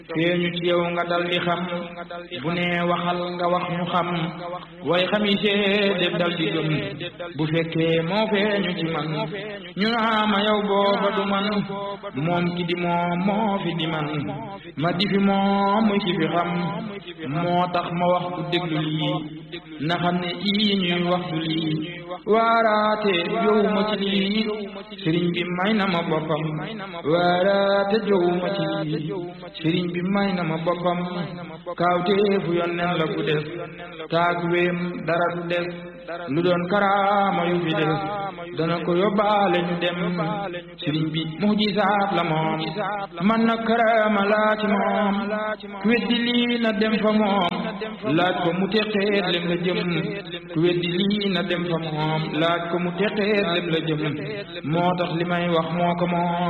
feeñu ci yow nga dal di xam bu nee waxal nga wax ñu xam way xam yi seede dal di gëm bu fekkee moo feeñu ci man ñu naa ma yow booba du man moom ki di moom moo fi di man ma di fi moom muy ci fi xam moo tax ma wax ku déglu lii na xam ne ii ñuy wax du lii waaraate jowu ma ci lii sëriñ bi may na ma boppam waaraate jowu ma ci lii sëriñ bi may na ma boppam kaawteefu yonnen la bu des taag wéem dara du des lu doon karaama yu fi des dana ko yóbbaale ñu dem sëriñ bi mujisaat la moom man na karaama laa ci moom ku weddi lii na dem fa moom laaj ko mu teqeet lem la jëm ku weddi lii na dem fa moom laaj ko mu teqeet lem la jëm moo tax li may wax moo ko moom